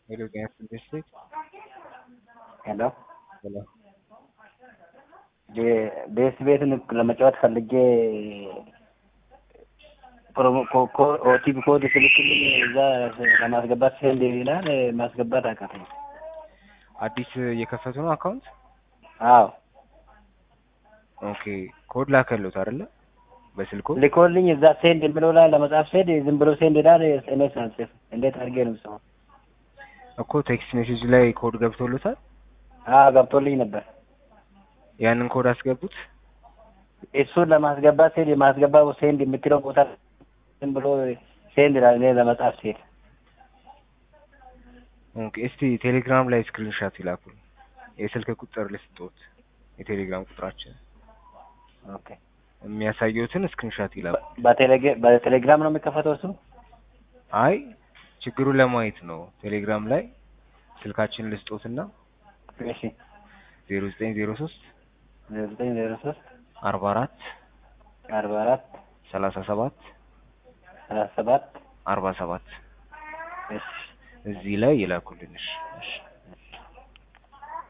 ሄሎ ጤና ይስጥልኝ ዲስትሪክት ሄሎ ሄሎ ቤስ ቤትን ለመጫወት ፈልጌ ፕሮሞ ኦቲፒ ኮድ ስልክልኝ እዛ ለማስገባት ሴንድ ይላል። ማስገባት አቃተኝ። አዲስ እየከፈቱ ነው አካውንት? አዎ ኦኬ ኮድ ላከሉት አይደለ? በስልኩ ልኮልኝ እዛ ሴንድ የሚለው ላይ ለመጻፍ ሴንድ ዝም ብሎ ሴንድ ይላል። እኔ ሳልጽፍ እንዴት አድርጌ ነው ሰው እኮ ቴክስት ሜሴጅ ላይ ኮድ ገብቶሎታል። አዎ ገብቶልኝ ነበር። ያንን ኮድ አስገቡት። እሱን ለማስገባት ሴንድ የማስገባው ሴንድ የምትለው ቦታ ዝም ብሎ ሴንድ ይላል። እኔ ለመጻፍ ሴንድ ኦኬ እስቲ ቴሌግራም ላይ ስክሪንሻት ይላኩል። የስልክ ቁጥር ልስጦት፣ የቴሌግራም ቁጥራችን ኦኬ። የሚያሳየውትን ስክሪንሻት ይላኩ። በቴሌግ- በቴሌግራም ነው የሚከፈተው እሱ? አይ ችግሩን ለማየት ነው። ቴሌግራም ላይ ስልካችን ልስጦትና እሺ ዜሮ ዘጠኝ ዜሮ ሶስት ዜሮ ዘጠኝ ዜሮ ሶስት አርባ አራት አርባ አራት ሰላሳ ሰባት ሰላሳ ሰባት አርባ ሰባት እሺ እዚህ ላይ ይላኩልን። እሺ እሺ